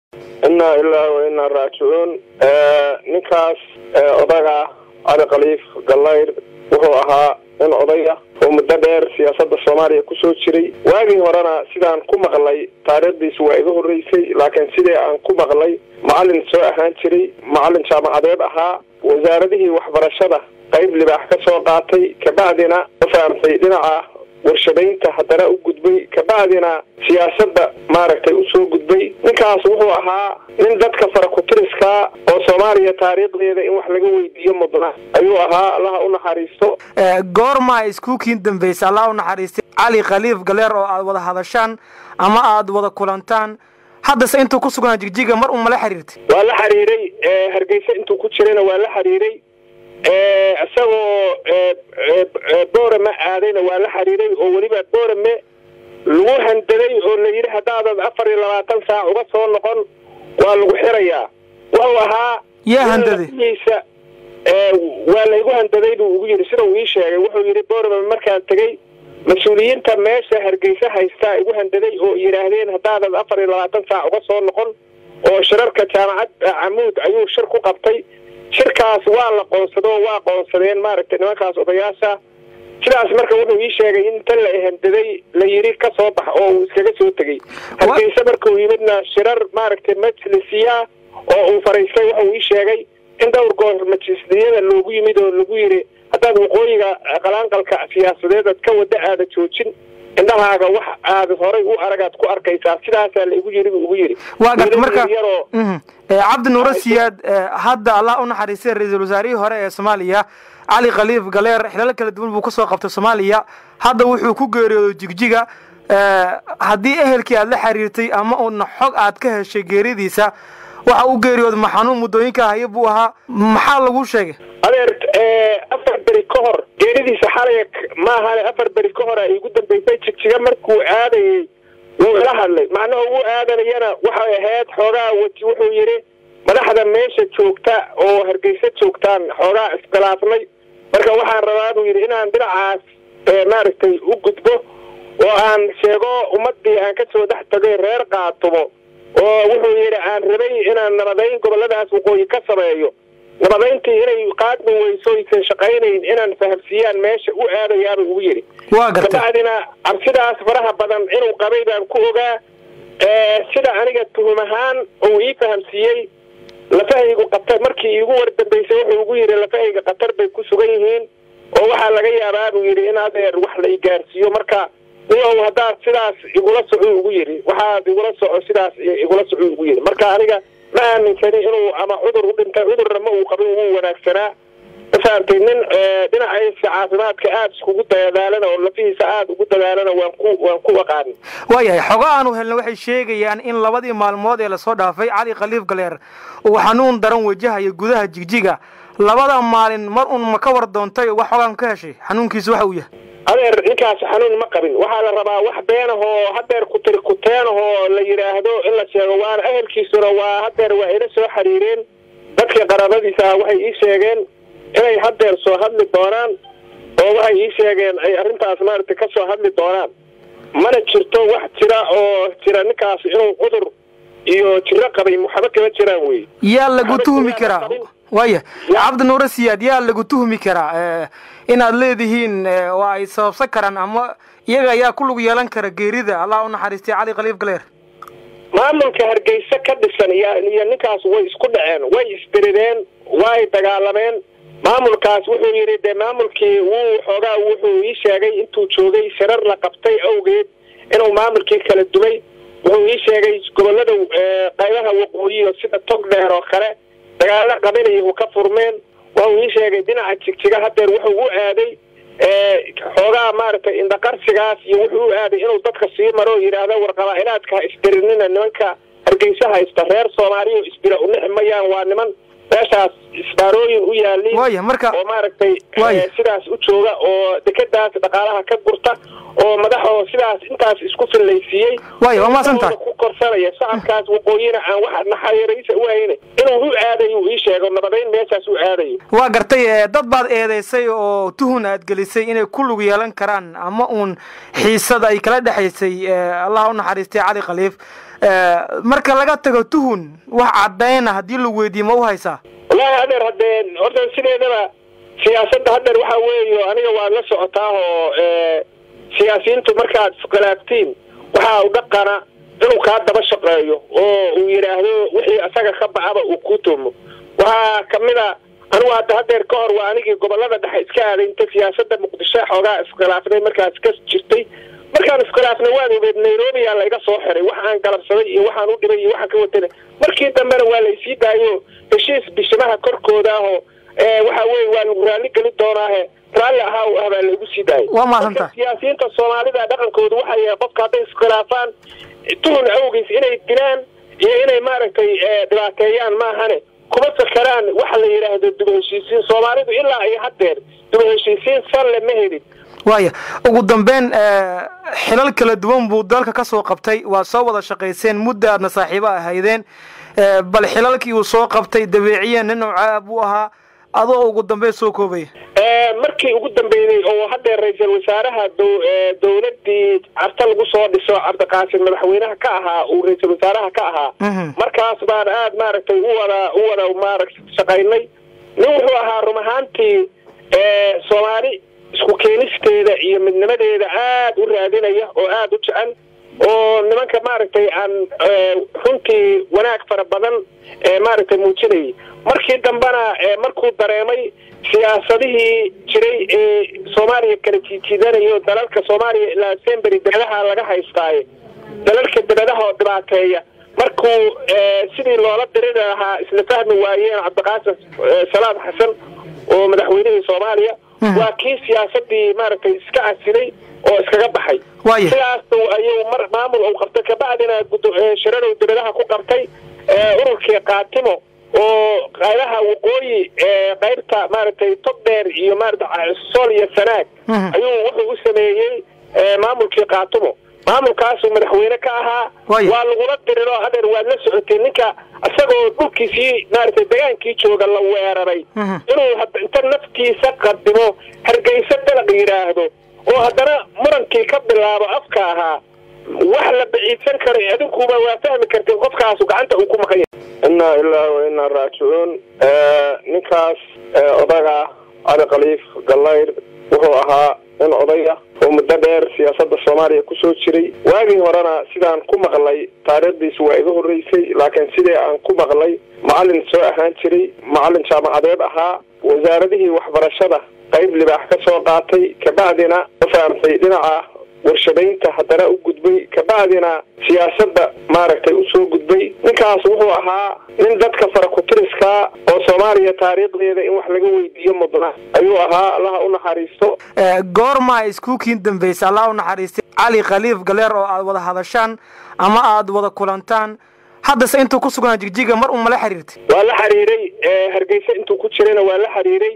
inaa ilaa wa inaa raajicuun ninkaas odaga cali khaliif gallayr wuxuu ahaa nin odaya oo muddo dheer siyaasadda soomaaliya kusoo jiray waagii horena sidaan ku maqlay taariikhdiisu waa iga horreysay laakiin sidii aan ku maqlay macallin soo ahaan jiray macallin jaamacadeed ahaa wasaaradihii waxbarashada qayb libaax ka soo qaatay kabacdina u fahamtay dhinaca warshadaynta haddana u gudbay kabacdina siyaasadda maaragtay usoo gudbay ninkaas wuxuu ahaa nin dadka farakutiriska oo soomaaliya taariikhdeeda in wax laga weydiiyo mudna ayuu ahaa allaha u naxariisto goorma iskuukiin dambaysa allah u naxariistay cali khaliif galeer oo aad wada hadashaan ama aad wada kulantaan haddase intuu ku sugnaa jigjiga mar un mala xiriirtay waa la xiriiray hargeysa intuu ku jirayna waa la xiriiray isagoo boorame aadayna waa la xiriiray oo weliba boorame lagu handaday oo la yidhi haddaadad afar iyo labaatan saac uga soo noqon waa lagu xirayaa wuxuu ahaa yaa handaday iisa waa laygu handaday buu ugu yidhi sida uu ii sheegay wuxuu yidhi boorame markaan tegey mas-uuliyiinta meesha hargeysa haystaa igu handaday oo yidhaahdeen haddaadad afar iyo labaatan saac uga soo noqon oo shirarka jaamacad camuud ayuu shir ku qabtay shirkaas waa la qoonsado oo waa qoonsadeen maaragtay nimankaas odayaasha sidaas marka wuxuu ii sheegay in tan la handaday la yidhi ka soo bax oo uu iskaga soo tegey hargeysa markuu yimidna shirar maaragtay majlisiya oo uu fariistay wuxuu ii sheegay in dhowr goor majlisliyada loogu yimid oo lagu yidhi haddaad waqooyiga qalaanqalka siyaasadeed ad ka wada aada joojin indhahaaga wax aad horay u aragaad ku arkaysaa sidaasaa la igu yidhi buu ugu yidhi waa garta marka cabdi nuuro siyaad hadda allah u naxariistay ra-iisul wasaarihii hore ee soomaaliya cali khaliif galeer xilal kala duwan buu kasoo qabtay soomaaliya hadda wuxuu ku geeriyooday jigjiga haddii ehelkii aad la xiriirtay ama uuna xog aad ka heshay geeridiisa waxa u geeriyooday ma xanuun muddooyinka haya buu ahaa maxaa lagu sheegay adeer afar beri ka hor geeridiisa xalay maahan afar beri ka hor a igu dambaysay jigjiga markuu aadayey wuu ila hadlay macnaha ugu aadanayana waxay ahayd xoogaa weji wuxuu yidhi madaxda meesha joogta oo hargeysa joogtaan xoogaa iskhilaafnay marka waxaan rabaa buu yidhi inaan dhinacaas maaragtay u gudbo oo aan sheego ummadii aan kasoo dhex tagay reer qaatumo oo wuxuu yidhi aan rabay inaan nabadayn goboladaas waqooyi ka sameeyo nabadayntii inay qaadmi weyso aysan shaqaynayn inaan fahamsiiyaan meesha u aadayaaba ugu yidhi waa garta kabacdina cabsidaas faraha badan inuu qabay baan ku ogaa sida aniga tuhum ahaan uu ii fahamsiiyey lafahaygu qatar markii iigu wardambaysay wuxuu ugu yidhi lafahayga qatar bay ku sugan yihiin oo waxaa laga yaabaa buu yidhi in adeer wax la i gaarsiiyo marka niyow haddaad sidaas igula soco ugu yidhi waxaad igula soco sidaas igula soco ugu yidhi marka aniga ma aaminsani inuu ama cudur u dhintay cudurna ma uu qabin wuu wanaagsanaa mafahamtay nin dhinaciisa caafimaadka aada iskugu dadaalana oo lafihiisa aada ugu dadaalana waan ku waan ku aqaani waayahay xogo aanu helna waxay sheegayaan in labadii maalmood ee lasoo dhaafay cali khaliif galeer uu xanuun daran wajahayo gudaha jigjiga labada maalin mar un ma ka war doontay wax xogaan ka heshay xanuunkiisu waxa uu yahay adeer ninkaas xanuun ma qabin waxaa la rabaa wax beenahoo hadeer kutir kuteenahoo la yidhaahdo in la sheego waana ehelkiisuna waa hadeer waa ila soo xiriireen dadkii qaraabadiisa waxay ii sheegeen inay hadeer soo hadli doonaan oo waxay ii sheegeen ay arrintaas maaragtay ka soo hadli doonaan mana jirto wax jira oo jira ninkaas inuu cudur iyo jiro qabay waxba kama jiraan wey yaa lagu tuhmi karaa waaya cabdi nuuro siyaad yaa lagu tuhmi karaa inaad leedihiin waa ay sababsan karaan ama iyaga ayaa ku lug yeelan kara geerida allah u naxariistay cali khaliif galeer maamulka hargeysa ka dhisan iyo ninkaas way isku dhaceen way isdirireen way dagaalameen maamulkaas wuxuu yidhi dee maamulkii wuu xoogaa wuxuu ii sheegay intuu joogay shirar la qabtay awgeed inuu maamulkii kala dumay wuxuu ii sheegay gobolada qaybaha waqooyiyo sida tog dheer oo kale dagaalo qabinayahu ka furmeen wuxuu ii sheegay dhinaca jigjiga hadeer wuxuu u aaday xoogaa maaragtay indhaqarsigaas iyo wuxuu u aaday inuu dadka sii maro oo yidhaahdo war qabaa-ilaadka ha isdirinina nimanka hargeysa haysta reer soomaaliya isdira unixi mayaan waa niman meeshaas isbaarooyin u yaaliin waaya marka oo maaragtay sidaas u jooga oo dekadaas dhaqaalaha ka gurta oo madaxoo sidaas intaas isku fillaysiiyey waaya waa maasantahay ku korsanaya shacabkaas waqooyina aan wax naxariisa u hayna inuu u aadayo uu ii sheego nabadayn meeshaas u aadayo waa gartay dad baad eedeysay oo tuhun aad gelisay inay ku lug yeelan karaan ama uun xiisada ay kala dhexaysay allah u naxariistay cali khaliif marka laga tago tuhun wax caddayna haddii lagu weydiiye ma u haysaa wallaahi adeer haddee horta sideedaba siyaasadda haddeer waxaa weeyo aniga waad la socotaa oo siyaasiyiintu markaad iskhilaaftiin waxaa u dhaqana inuu kaa daba shaqeeyo oo uu yidhaahdo wixii isaga ka baxaba uu ku tuumo waxaa kamid a anigu hadda hadeer ka hor waa anigii gobolada dhexe iska aaday inta siyaasada muqdisho xoogaa iskhilaafnay markaas ka jirtay markaan iskhilaafnay waad ogeed nairobi yaa layga soo xiray wax aan galabsaday iyo waxaan u dhibay iyo waxaan ka watana markii dambena waa laysii daayo heshiis bishimaha korkooda ahoo waxa weye waa lagu raalli geli doonaahe raalli ahaa u ah baa laygu sii daayay waa mahadsanta siyaasiyiinta soomaalida dhaqankooda waxaa yahay qofka hadday iskhilaafaan tuhun awgiis inay dilaan iyo inay maaragtay dhibaateeyaan maahane kuma fakeraan waxa la yidhaahdo duba heshiisiin soomaalidu ilaa iyo haddeer duba heshiisiin salle ma helin waaya ugu dambeyn xilal kala duwan buu dalka ka soo qabtay waa soo wada shaqayseen mudda aadna saaxiibo ahaydeen bal xilalkii uu soo qabtay dabeeciya nin nooca buu ahaa adoo ugu dambeyn soo koobaya markii ugu dambeeyey oo hadeer ra-iisul wasaaraha dowladii carta lagu soo dhiso cabdiqaasim madaxweynaha ka ahaa uu ra-iisul wasaaraha ka ahaa markaas baan aad maaragtay u wada u wada maaragta shaqaynay nin wuxuu ahaa run ahaantii soomaali isku keenisteeda iyo midnimadeeda aad u raadinaya oo aada u jecel oo nimanka maaragtay aan runtii wanaag fara badan maaragtay muujinayay markii dambena markuu dareemay siyaasadihii jiray ee soomaaliya kala jiijiidanayo dalalka soomaaliya ilaa sembery debadaha laga haystaaye dalalka debadaha oo dhibaateeya markuu sidii loola diriri lahaa isla fahmi waayeen cabdiqaasim salaad xasan oo madaxweynihii soomaaliya waa kii siyaasadii maaragtay iska casilay oo iskaga baxay sidaas ayuu mar maamul uu qabtay kabacdina shirarow debadaha ku qabtay ururkii kaatimo oo qaybaha waqooyi qaybta maaragtay togdheer iyo maarata sool iyo sanaag ayuu wuxuu u sameeyey maamulkii kaatimo maamulkaasuu madaxweyne ka ahaa waa lagula diriro hadeer waad la socotay ninka isagoo dhulkiisii maaragtay degaankii jooga la weeraray inuu inta naftiisa qadimo hargeysa dalaq yidhaahdo oo haddana murankii ka bilaabo afka ahaa wax la baciidsan karo adinkuba waa fahmi karteen qofkaasu gacanta uu ku maqan yahay inaa ilaahi wa inaa raajicuun ninkaas odaga cali khaliif gallayr wuxuu ahaa nin odaya oo muddo dheer siyaasadda soomaaliya kusoo jiray waagii horena sidaan ku maqlay taariikhdiisu waa iga horreysay laakiin sidii aan ku maqlay macallin soo ahaan jiray macallin jaamacadeed ahaa wasaaradihii waxbarashada qayb libaax ka soo qaatay kabacdina u fahamtay dhinaca warshadaynta haddana u gudbay kabacdina siyaasadda maaragtay usoo gudbay ninkaas wuxuu ahaa nin dadka farakutiriska oo soomaaliya taariikhdeeda in wax laga weydiiyo mudna ayuu ahaa allaha u naxariisto goorma iskuukiin dambaysa allah u naxariistay cali khaliif galeer oo aad wada hadashaan ama aad wada kulantaan haddase intuu ku sugnaa jigjiga mar uma la xiriirtay waa la xiriiray hargeysa intuu ku jirayna waa la xiriiray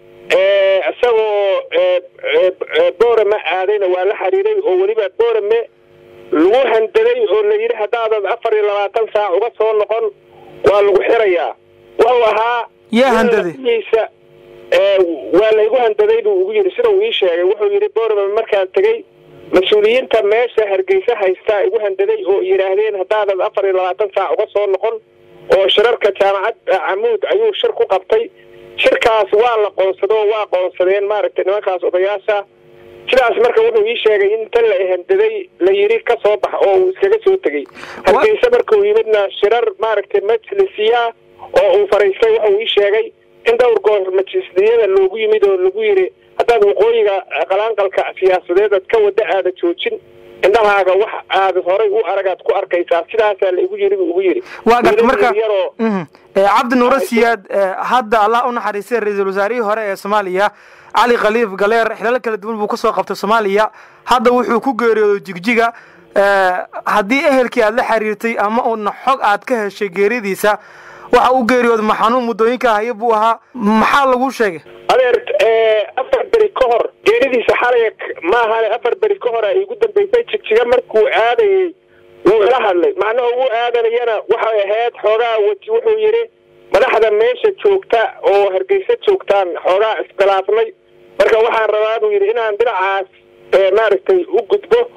isagoo boorame aadayna waa la xiriiray oo weliba boorame lagu handaday oo la yidhi haddaadad afar iyo labaatan saac uga soo noqon waa lagu xirayaa wuxuu ahaa yaa handaday iisa waa laygu handaday buu ugu yidhi sida uu ii sheegay wuxuu yidhi boorame markaan tegey mas-uuliyiinta meesha hargeysa haystaa igu handaday oo yidhaahdeen haddaadad afar iyo labaatan saac uga soo noqon oo shirarka jaamacad camuud ayuu shir ku qabtay shirkaas waa la qoonsado waa qoonsadeen maaragtay nimankaas odayaasha sidaas marka wuxuu ii sheegay in inta la handaday la yidhi ka soo bax oo uu iskaga soo tegey hargeysa markuu yimidna shirar maaragtay majlisiya oo uu fariistay wuxuu ii sheegay in dhowr goor majlisliyada loogu yimid oo lagu yidhi haddaad waqooyiga qalaanqalka siyaasadeed ad ka wada aada joojin indhahaaga wax aad horay u aragaad ku arkaysaa sidaasaa la igu yidhi buu ugu yidhi waa garta marka cabdi nuuro siyaad hadda allah u naxariistay ra-iisul wasaarihii hore ee soomaaliya cali khaliif galeer xilal kala duwan buu kasoo qabtay soomaaliya hadda wuxuu ku geeriyooday jigjiga haddii ehelkii aad la xiriirtay ama uuna xog aad ka heshay geeridiisa waxa u geeriyooday maxanuun muddooyinka haya buu ahaa maxaa lagu sheegay adeer afar beri ka hor geeridiisa xalay maahan afar beri ka hor ay igu dambaysay jigjiga markuu aadayey wuu ila hadlay macnaha ugu aadanayana waxay ahayd xoogaa weji wuxuu yidhi madaxda meesha joogta oo hargeysa joogtaan xoogaa iskhilaafnay marka waxaan rabaa buu yidhi inaan dhinacaas maaragtay u gudbo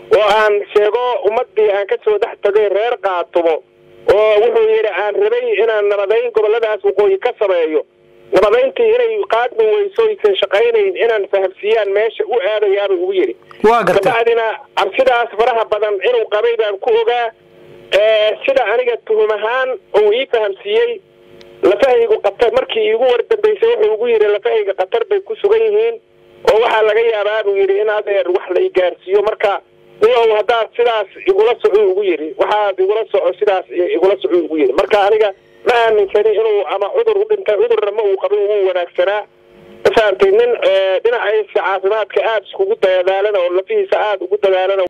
oo aan sheego ummadii aan kasoo dhex tagay reer qaatumo oo wuxuu yidhi aan rabay inaan nabadayn goboladaas waqooyi ka sameeyo nabadayntii inay qaadmi weyso aysan shaqaynayn inaan fahamsiiyaan meesha u aadayaaba ugu yidhi waa gartay kabacdina cabsidaas faraha badan inuu qabay baan ku ogaa sida aniga tuhum ahaan uu ii fahamsiiyey lafahaygu qatar markii iigu wardambaysay wuxuu ugu yidhi lafahayga qatar bay ku sugan yihiin oo waxaa laga yaabaa buu yidhi in adeer wax la i gaarsiiyo marka niyow haddaad sidaas igula soco ugu yidhi waxaad igula soco sidaas igula soco ugu yidhi marka aniga ma aaminsani inuu ama cudur u dhintay cudurna ma uu qabin ugu wanaagsanaa mafahamtay nin dhinaciisa caafimaadka aada iskugu dadaalana oo lafihiisa aada ugu dadaalana